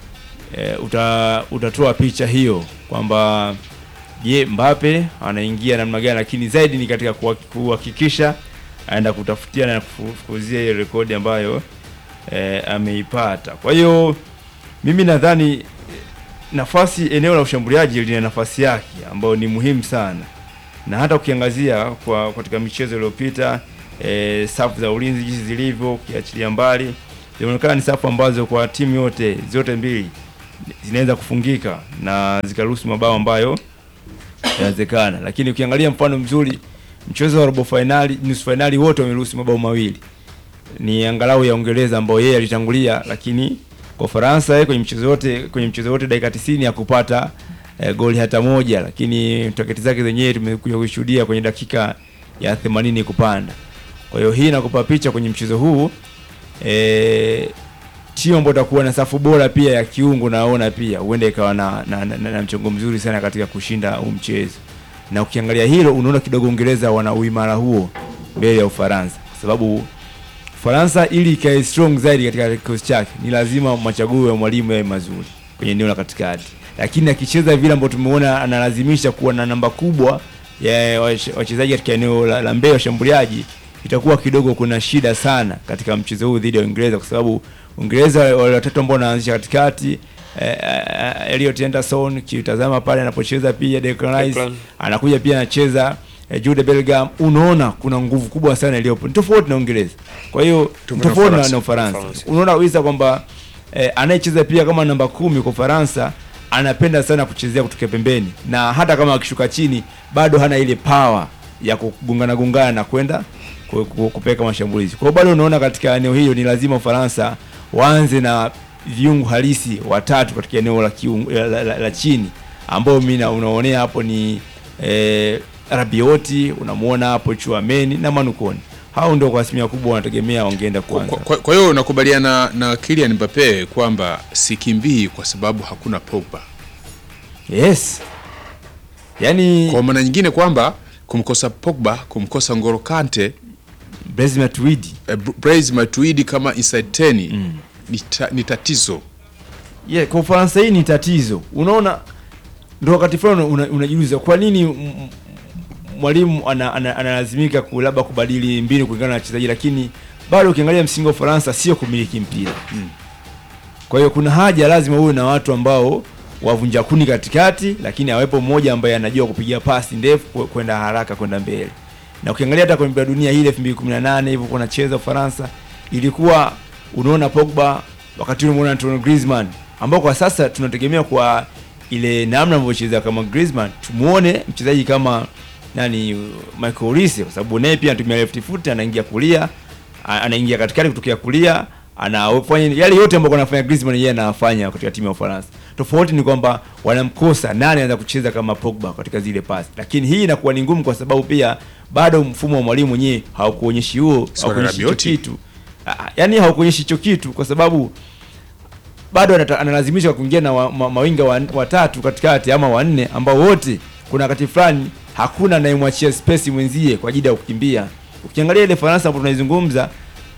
e, uta, utatoa picha hiyo kwamba je, Mbappe anaingia namna gani, lakini zaidi ni katika kuha- kuhakikisha aenda kutafutia na kufukuzia ile rekodi ambayo e, ameipata. Kwa hiyo mimi nadhani eh, nafasi eneo la ushambuliaji lina nafasi yake ambayo ni muhimu sana, na hata ukiangazia kwa katika michezo iliyopita e, safu za ulinzi jinsi zilivyo, ukiachilia mbali, zinaonekana ni safu ambazo kwa timu yote zote mbili zinaweza kufungika na zikaruhusu mabao ambayo inawezekana, lakini ukiangalia mfano mzuri mchezo wa robo finali, nusu finali, wote wameruhusu mabao mawili ni angalau ya Uingereza ambao yeye alitangulia, lakini kwa Ufaransa yeye kwenye mchezo wote kwenye mchezo wote dakika 90 ya kupata eh, goli hata moja, lakini taketi zake zenyewe tumekuja kushuhudia kwenye dakika ya 80 kupanda. Kwa hiyo hii inakupa picha kwenye mchezo huu eh, timu ambayo itakuwa na safu bora pia ya kiungo, naona pia huenda ikawa na, na, na, na, na mchongo mzuri sana katika kushinda huu mchezo, na ukiangalia hilo unaona kidogo Uingereza wana uimara huo mbele ya Ufaransa, kwa sababu Faransa ili ikae strong zaidi katika kikosi chake ni lazima machaguo ya mwalimu yawe mazuri kwenye eneo la katikati, lakini akicheza vile ambavyo tumeona analazimisha kuwa na namba kubwa ya wache- wachezaji katika eneo la, la mbele washambuliaji, itakuwa kidogo kuna shida sana katika mchezo huu dhidi ya Uingereza, kwa sababu Uingereza wale watatu ambao wanaanzisha katikati eh, eh, Elliot Anderson kitazama pale anapocheza pia Declan Rice Declan. anakuja pia anacheza eh, Jude Bellingham, unaona kuna nguvu kubwa sana iliyopo, ni tofauti na Uingereza. Kwa hiyo ni na tofauti na, Ufaransa. na Ufaransa, Ufaransa. unaona kabisa kwamba eh, anayecheza pia kama namba kumi kwa Ufaransa anapenda sana kuchezea kutokea pembeni, na hata kama akishuka chini bado hana ile power ya kugongana gongana na kwenda ku- ku- kupeleka mashambulizi. Kwa hiyo bado unaona katika eneo hilo ni lazima Ufaransa waanze na viungo halisi watatu katika eneo la, kiungo, la, la, la, la chini ambao mimi na- unaonea hapo ni eh, Rabioti, unamuona hapo Chouameni na Manukoni. Hao ndio kwa asilimia kubwa wanategemea wangeenda kwanza. Kwa- kwa kwa hiyo unakubaliana na Kylian Mbappe kwamba sikimbii kwa sababu hakuna Pogba. Yes. Yaani Kwa maana nyingine kwamba kumkosa Pogba, kumkosa Ngolo Kante, Blaise Matuidi. eh, Blaise Matuidi kama inside 10 ni, ta, ni tatizo. Yeah, kwa Ufaransa hii ni tatizo. Unaona ndio wakati fulani una- unajiuliza kwa nini m- m- mwalimu ana- ana- analazimika ku labda kubadili mbinu kulingana na wachezaji, lakini bado ukiangalia msingi wa Ufaransa sio kumiliki mpira. Kwa hiyo kuna haja lazima uwe na watu ambao wavunja kuni katikati, lakini awepo mmoja ambaye anajua kupigia pasi ndefu kwe- kwenda haraka kwenda mbele. Na ukiangalia hata kwenye dunia hii 2018 hivyo kuna cheza Ufaransa ilikuwa unaona Pogba wakati ule unaona Antoine Griezmann ambao kwa sasa tunategemea kwa ile namna anavyocheza kama Griezmann tumuone mchezaji kama nani Michael Olise kwa sababu naye pia anatumia left foot anaingia kulia a- anaingia katikati kutokea kulia anafanya yale yote ambayo anafanya Griezmann yeye anafanya katika timu ya Ufaransa. Tofauti ni kwamba wanamkosa nani anaweza kucheza kama Pogba katika zile pasi, lakini hii inakuwa ni ngumu kwa sababu pia bado mfumo wa mwalimu mwenyewe haukuonyeshi huo, Swala la haukuonyeshi hicho Rabioti. kitu, Ah, yaani haukuonyeshi hicho kitu kwa sababu bado anata- analazimishwa kuingia na wa, ma, mawinga wa- watatu katikati ama wanne ambao wote kuna wakati fulani hakuna anayemwachia space mwenzie kwa ajili ya kukimbia. Ukiangalia ile Faransa ambayo tunaizungumza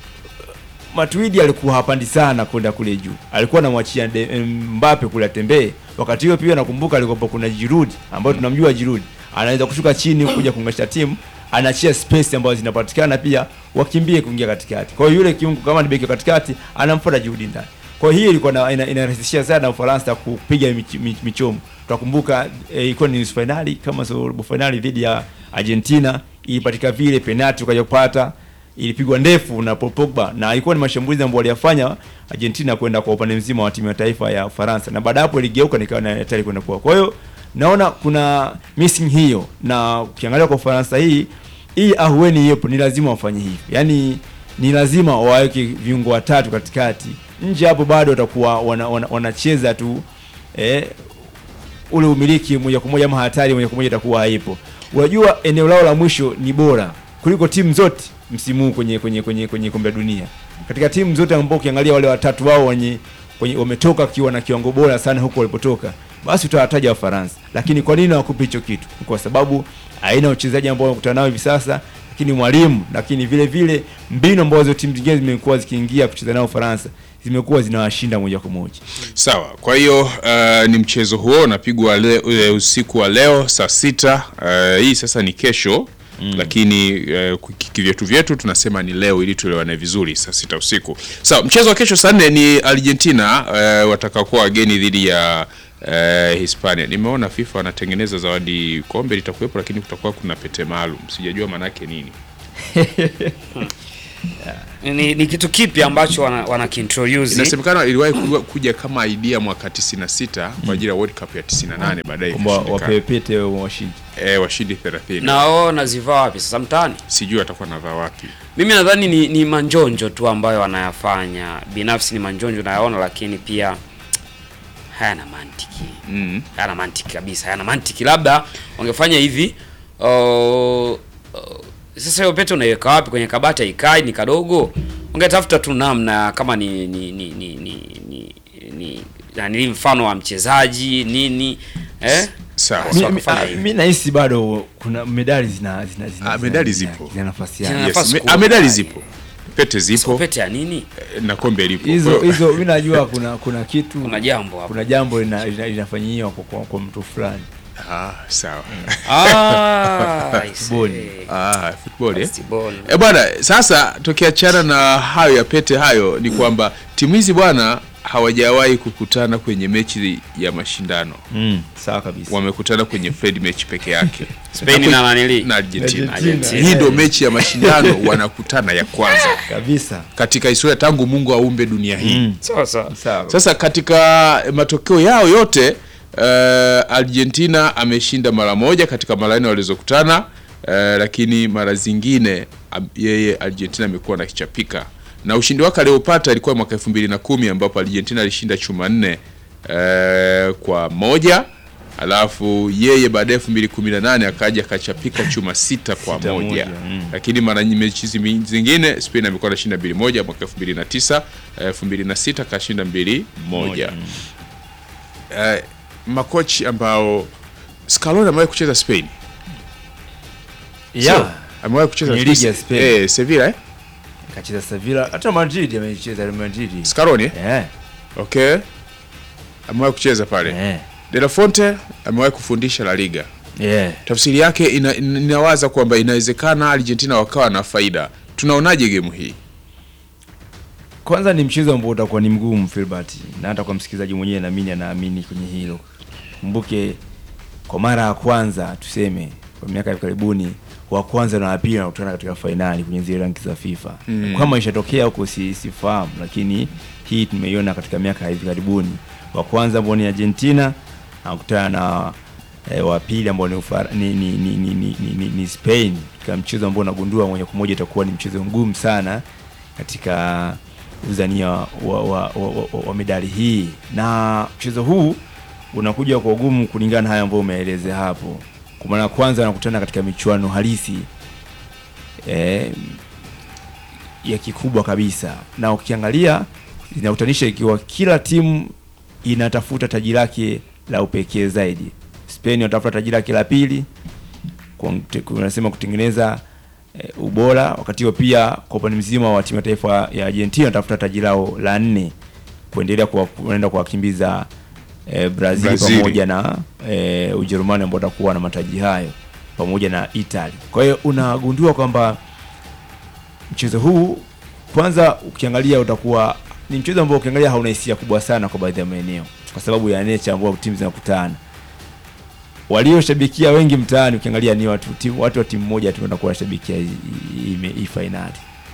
Matuidi alikuwa hapandi sana kwenda kule juu, alikuwa anamwachia De- Mbappe kule atembee. Wakati huo pia nakumbuka alikuwa kuna Giroud ambayo tunamjua Giroud anaweza kushuka chini kuja kuunganisha timu, anaachia space ambazo zinapatikana pia wakimbie kuingia katikati. Kwa hiyo yule kiungo kama ni beki wa katikati anamfuata Giroud ndani. Kwa hiyo hii ilikuwa na- ina- inarahisishia sana Ufaransa kupiga mich- mich- michomo. Tutakumbuka eh, ilikuwa ni nusu finali kama sio robo finali dhidi ya Argentina, ilipatika vile penalti ukaja kupata ilipigwa ndefu na Paul Pogba na ilikuwa ni mashambulizi ambayo waliyafanya Argentina kwenda kwa upande mzima wa timu ya taifa ya Ufaransa, na baada ya hapo iligeuka nikawa na hatari kwenda kwa. Kwa hiyo naona kuna missing hiyo, na ukiangalia kwa Ufaransa hii hii ahueni hiyo ni lazima wafanye hivyo, yaani ni lazima waweke viungo watatu katikati. Nje hapo bado watakuwa wana, wana, wanacheza tu eh, ule umiliki moja kwa moja ama hatari moja kwa moja itakuwa haipo. Unajua eneo lao la mwisho ni bora kuliko timu zote msimu huu kwenye kwenye kwenye kwenye kombe la dunia. Katika timu zote ambao ukiangalia wale watatu wao wenye kwenye wametoka kiwa na kiwango bora sana huko walipotoka, basi utawataja Wafaransa. Lakini kwa nini hawakupi hicho kitu? Ni Kwa sababu aina ya uchezaji ambao wanakutana nao hivi sasa, lakini mwalimu, lakini vile vile mbinu ambazo timu zingine zimekuwa zikiingia kucheza nao Ufaransa zimekuwa zinawashinda moja kwa moja. Sawa, kwa hiyo uh, ni mchezo huo unapigwa le, uh, usiku wa leo saa sita. Uh, hii sasa ni kesho mm. Lakini uh, kivyetu vyetu tunasema ni leo ili tuelewane vizuri, saa sita usiku. Sawa, mchezo wa kesho saa nne ni Argentina uh, watakakuwa wageni dhidi ya uh, Hispania. Nimeona FIFA wanatengeneza zawadi, kombe litakuwepo, lakini kutakuwa kuna pete maalum, sijajua maanake nini. ni, ni kitu kipi ambacho wana, wana kiintroduce Inasemekana iliwahi kuwa- kuja kama idea mwaka 96 kwa ajili ya World Cup ya 98 baadaye Kwamba ikashindikana. wapewe pete washindi. eh, washindi 30 na wao nazivaa wapi sasa mtaani? sijui atakuwa navaa wapi Mimi nadhani ni, ni manjonjo tu ambayo wanayafanya. Binafsi ni manjonjo nayaona, lakini pia hayana mantiki mm. hayana mantiki kabisa, hayana mantiki. Labda wangefanya hivi uh, uh, sasa hiyo pete unaiweka wapi? Kwenye kabati haikai, ni kadogo. Ungetafuta tu namna kama ni ni ni ni ni, ni, ni yani mfano wa mchezaji nini eh? Sawa. Sasa Mi- mi- wakafanya ah, hivi. mi nahisi bado kuna medali zina zina zina Ah, zina- medali zina- zipo. zina nafasi Zina yake Yes, nafasi me- kubwa. ah, medali zipo pete zipo Pete ya nini? eh, na kombe lipo hizo Kwa hiyo- hizo mi najua kuna kuna kitu Kuna jambo hapo. kuna jambo lina- lina- linafanyiwa kwa, kwa, kwa mtu fulani ah, sawa Ah, I see. Football. ah, football eh? Basketball. E bwana, sasa tukiachana na hayo ya pete hayo, ni kwamba timu hizi bwana hawajawahi kukutana kwenye mechi ya mashindano, mm, sawa kabisa wamekutana kwenye friendly match peke yake Spain na nanili? na Argentina. Argentina. Hii ndio mechi ya mashindano wanakutana ya kwanza kabisa katika historia tangu Mungu aumbe dunia hii. mm, Sawa sawa. sawa Sasa katika matokeo yao yote uh, Argentina ameshinda mara moja katika mara nne walizokutana uh, lakini mara zingine am- yeye Argentina amekuwa na kichapika na ushindi wake aliopata ilikuwa mwaka elfu mbili na kumi ambapo Argentina alishinda chuma nne uh, kwa moja alafu yeye baadaye elfu mbili kumi na nane akaja akachapika chuma sita kwa Sita moja, moja, mm. lakini mara nyi- mechi zi- zingine Spain amekuwa anashinda mbili moja mwaka elfu mbili na tisa elfu mbili na sita kashinda mbili moja Eh, makochi ambao Scaloni amewahi kucheza Spain yeah. Sio? amewahi kucheza Kwenye ligi ya Spain. eh, Sevilla eh? kacheza Sevilla hata Madrid amecheza Real Madrid Scaloni eh? eh okay amewahi kucheza pale eh De La Fonte amewahi kufundisha La Liga eh tafsiri yake ina, ina- inawaza kwamba inawezekana Argentina wakawa na faida tunaonaje gemu hii kwanza ni mchezo ambao utakuwa ni mgumu Filbert, na hata kwa msikilizaji mwenyewe naamini anaamini kwenye hilo. Kumbuke kwa mara ya kwanza tuseme kwa miaka ya karibuni wa kwanza na wa pili wanakutana katika fainali kwenye zile ranki za FIFA. Mm. Kama ishatokea huko si, sifahamu, lakini hii tumeiona katika miaka ya hivi karibuni. Wa kwanza ambao ni Argentina anakutana na e, wa pili ambao ni, Ufara- ni, ni, ni, ni, ni, ni, ni, ni Spain katika mchezo ambao unagundua moja kwa moja itakuwa ni mchezo mgumu sana katika uzania wa, wa, wa, wa, wa, wa medali hii, na mchezo huu unakuja kwa ugumu kulingana na haya ambayo umeelezea hapo. Kwa maana kwanza wanakutana katika michuano halisi eh, ya kikubwa kabisa, na ukiangalia inakutanisha ikiwa kila timu inatafuta taji lake la upekee zaidi. Spain wanatafuta taji lake la pili, unasema kutengeneza e, ubora wakati huo pia kwa upande mzima wa timu ya taifa ya Argentina wanatafuta taji lao la nne kuendelea kuwa- kuenda kuwakimbiza e, Brazil, Brazil. pamoja na e, Ujerumani ambao watakuwa na mataji hayo pamoja na Italy. Kwa hiyo unagundua kwamba mchezo huu kwanza ukiangalia utakuwa ni mchezo ambao ukiangalia hauna hisia kubwa sana kwa baadhi ya maeneo kwa sababu ya nature ambao timu zinakutana walioshabikia wengi mtaani ukiangalia ni watu timu, watu wa timu moja tu wanakuwa wanashabikia hii- hii hii fainali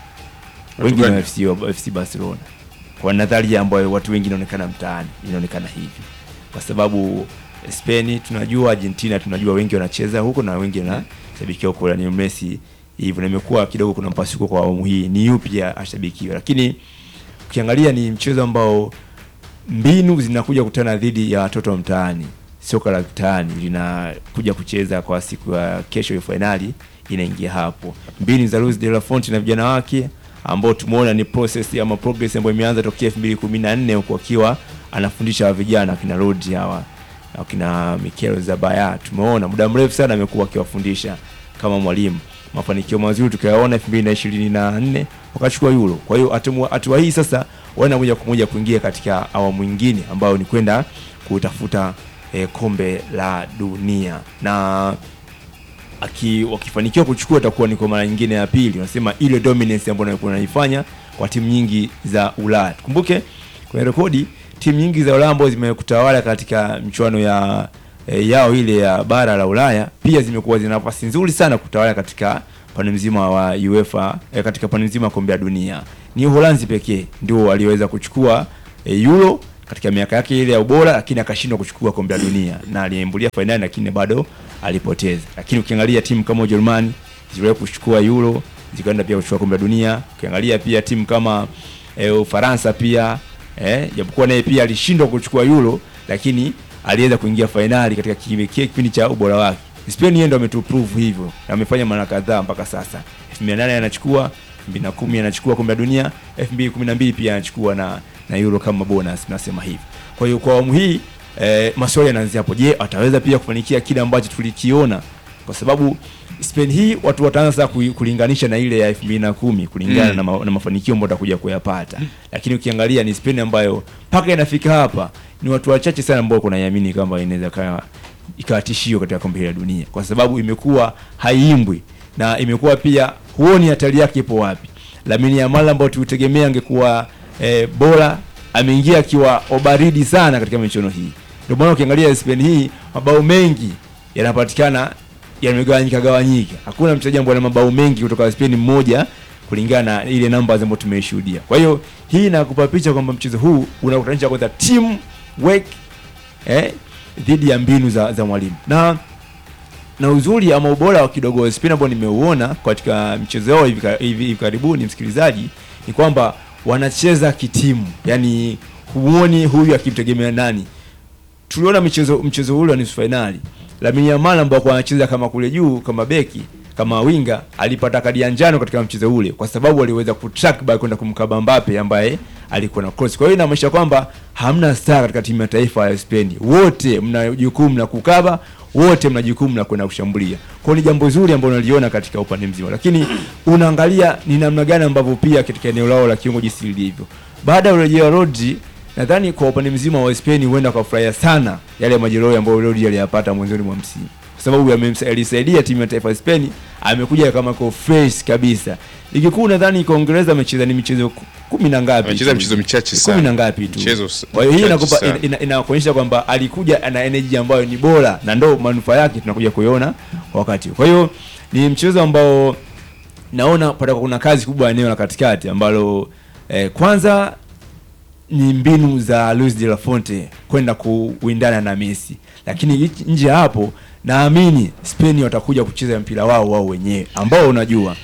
wengi gani? ni FC, wa- FC Barcelona kwa nadharia ambayo watu wengi inaonekana mtaani inaonekana hivi kwa sababu Spain tunajua Argentina tunajua wengi wanacheza huko na wengi wanashabikia huko ni Messi hivyo na imekuwa kidogo kuna mpasuko kwa awamu hii ni yupi ya- ashabikiwe lakini ukiangalia ni mchezo ambao mbinu zinakuja kutana dhidi ya watoto wa mtaani. Soka la mtaani linakuja kucheza kwa siku ya kesho ya fainali inaingia hapo. Mbinu za Luis de la Fonte na vijana wake ambao tumeona ni process ama progress ambayo imeanza tokea 2014 huko akiwa anafundisha wa vijana akina Rodri hawa akina Mikel Zabaya. Tumeona muda mrefu sana amekuwa akiwafundisha kama mwalimu. Mafanikio mazuri tukayaona 2024 wakachukua Euro. Kwa hiyo hatua hatua hii sasa wana moja kwa moja kuingia katika awamu nyingine ambayo ni kwenda kutafuta eh, kombe la dunia na aki wakifanikiwa kuchukua itakuwa ni kwa mara nyingine ya pili. Unasema ile dominance ambayo wanakuwa wanaifanya kwa timu nyingi za Ulaya. Tukumbuke kwenye rekodi timu nyingi za Ulaya ambazo zimekutawala katika michuano ya e, yao ile ya bara la Ulaya pia zimekuwa zina nafasi nzuri sana kutawala katika pande mzima wa UEFA e, katika pande mzima wa kombe la dunia. Ni Uholanzi pekee ndio walioweza kuchukua e, Euro katika miaka yake ile ya ubora, lakini akashindwa kuchukua kombe la dunia na aliambulia fainali, lakini bado alipoteza. Lakini ukiangalia timu kama Ujerumani ziliwahi kuchukua Euro zikaenda pia kuchukua kombe la dunia. Ukiangalia pia timu kama e, Ufaransa pia eh, japokuwa naye pia alishindwa kuchukua Euro, lakini aliweza kuingia fainali katika kime- kile kipindi cha ubora wake. Spain yeye ndo ametuprove hivyo na amefanya mara kadhaa mpaka sasa. 2008 anachukua 2010 anachukua kombe la dunia, 2012 pia anachukua na na Euro kama bonus, nasema hivi. Kwa hiyo kwa awamu hii eh, maswali yanaanzia hapo. Je, ataweza pia kufanikia kile ambacho tulikiona? Kwa sababu Spain hii watu wataanza sasa kui- kulinganisha na ile ya 2010 kulingana Mm. na, ma, na mafanikio ambayo watakuja kuyapata. Lakini ukiangalia ni Spain ambayo mpaka inafika hapa ni watu wachache sana ambao kunaiamini kwamba inaweza ikawa ikawa tishio katika kombe hili la dunia, kwa sababu imekuwa haiimbwi na imekuwa pia huoni hatari yake ipo wapi. Lamine Yamal ambao tulitegemea angekuwa eh, bora ameingia akiwa obaridi sana katika michuano hii. Ndio maana ukiangalia Spain hii mabao mengi yanapatikana yamegawanyika gawanyika. Hakuna mchezaji ambaye ana mabao mengi kutoka Spain mmoja kulingana na ile namba ambayo tumeshuhudia. Kwa hiyo hii inakupa picha kwamba mchezo huu unakutanisha kwanza team work eh, dhidi ya mbinu za, za mwalimu na na uzuri ama ubora wa kidogo wa Spain ambao nimeuona katika mchezo wao hivi, ka- hivi, hivi karibuni, msikilizaji, ni kwamba wanacheza kitimu, yani huoni huyu akimtegemea nani. Tuliona mchezo mchezo ule wa nusu fainali, Lamine Yamal ambao kwa anacheza kama kule juu kama beki kama winga alipata kadi ya njano katika mchezo ule kwa sababu aliweza kutrack back kwenda kumkaba Mbappe ambaye alikuwa na cross. Kwa hiyo inamaanisha kwamba hamna star katika timu ya taifa ya Spain, wote mna jukumu la kukaba, wote mna jukumu la kwenda kushambulia. Kwa hiyo ni jambo zuri ambalo unaliona katika upande mzima, lakini unaangalia ni namna gani ambavyo pia katika eneo lao la kiungo jinsi lilivyo. Baada ya urejeo wa Rodri, nadhani kwa upande mzima wa Spain huenda wakafurahia sana yale majeruhi ambayo Rodri aliyapata mwanzoni mwa msimu kwa sababu yamemsa- alisaidia timu ya taifa ya Spain, amekuja kama ko fresh kabisa. Ligi kuu nadhani kwa Uingereza amecheza ni michezo ku- kumi na ngapi? Amecheza tu. michezo michache kumi sana. na ngapi tu. Michezo s- Kwa hiyo hii michache inakupa sana. ina- inakuonyesha kwamba alikuja ana energy ambayo ni bora na ndo manufaa yake tunakuja kuiona kwa wakati. huu. Kwa hiyo ni mchezo ambao naona patakuwa kuna kazi kubwa eneo la katikati ambalo eh, kwanza ni mbinu za Luis de la Fonte kwenda kuwindana na Messi, lakini hichi- nje ya hapo naamini Spain watakuja kucheza mpira wao wao wenyewe ambao unajua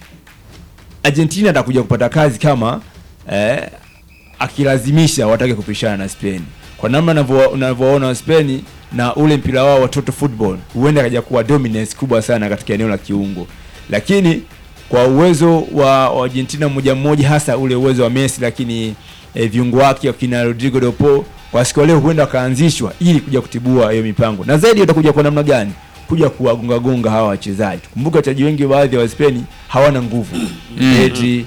Argentina atakuja kupata kazi kama eh, akilazimisha watake kupishana na Spain kwa namna unavyo- unavyoona Spain na ule mpira wao wa total football huenda kaja kuwa dominance kubwa sana katika eneo la kiungo, lakini kwa uwezo wa wa Argentina mmoja mmoja, hasa ule uwezo wa Messi, lakini eh, viungo wake wakina Rodrigo de Paul kwa siku ya leo huenda wakaanzishwa ili kuja kutibua hiyo mipango, na zaidi watakuja kwa namna gani kuja kuwagonga gonga hawa wachezaji. Kumbuka wachezaji wengi baadhi ya wa Spain hawana nguvu Pedri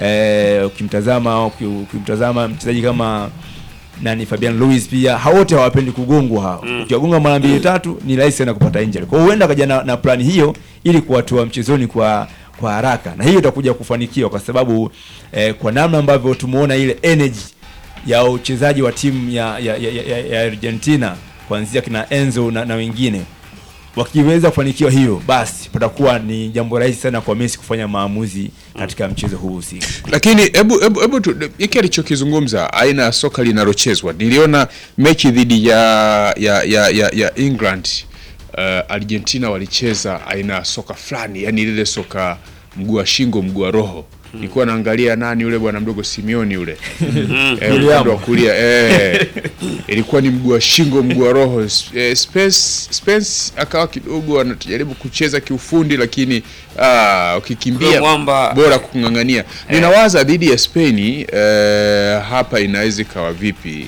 eh, ukimtazama uki- ukimtazama mchezaji kama nani Fabian Luis pia hao wote hawapendi kugongwa hao. Ukiwagonga mara mbili tatu ni rahisi sana kupata injury. Kwa hiyo huenda akaja na, na plani hiyo ili kuwatoa mchezoni kwa kwa haraka, na hiyo itakuja kufanikiwa kwa sababu eh, kwa namna ambavyo tumeona ile energy ya uchezaji wa timu ya, ya, ya, ya, ya Argentina kuanzia kina Enzo na, na wengine wakiweza kufanikiwa hiyo, basi patakuwa ni jambo rahisi sana kwa Messi kufanya maamuzi katika mchezo huu husika. lakini hebu hebu hebu tu- hiki alichokizungumza aina ya soka linalochezwa niliona mechi dhidi ya ya ya, ya, ya England uh, Argentina walicheza aina ya soka fulani yani lile soka mguu wa shingo mguu wa roho nilikuwa naangalia nani yule bwana mdogo Simeoni yule eh, upande wa kulia eh, ilikuwa ni mguu wa shingo mguu wa roho eh, Spence, Spence akawa kidogo anajaribu kucheza kiufundi lakini ah, ukikimbia Yule mwamba- bora kung'ang'ania. Ninawaza dhidi ya Spain eh, hapa inaweza ikawa vipi?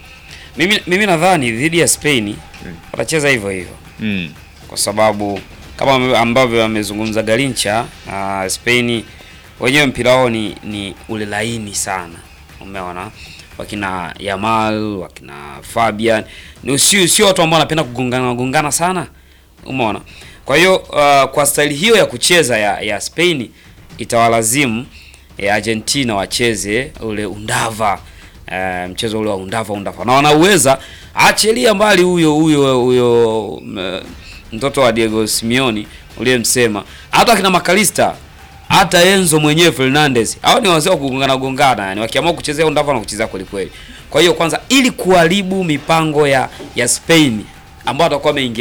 Mimi, mimi nadhani dhidi ya Spain watacheza hivyo hivyo Mm. kwa sababu kama ame- ambavyo amezungumza Garincha uh, Spain wenyewe mpira wao ni, ni ule laini sana, umeona wakina Yamal wakina Fabian ni sio sio watu ambao wanapenda kugongana gongana sana, umeona. Kwa hiyo uh, kwa staili hiyo ya kucheza ya, ya Spain itawalazimu ya Argentina wacheze ule undava eh, mchezo ule wa undava undava, na wanauweza achilia mbali huyo huyo huyo m- mtoto wa Diego Simeone uliyemsema, hata akina Makalista hata Enzo mwenyewe Fernandez, hao ni wazee wa kugongana gongana, yani wakiamua kuchezea undava na kuchezea kweli kweli. Kwa hiyo kwanza, ili kuharibu mipango ya ya Spain ambao watakuwa wameingia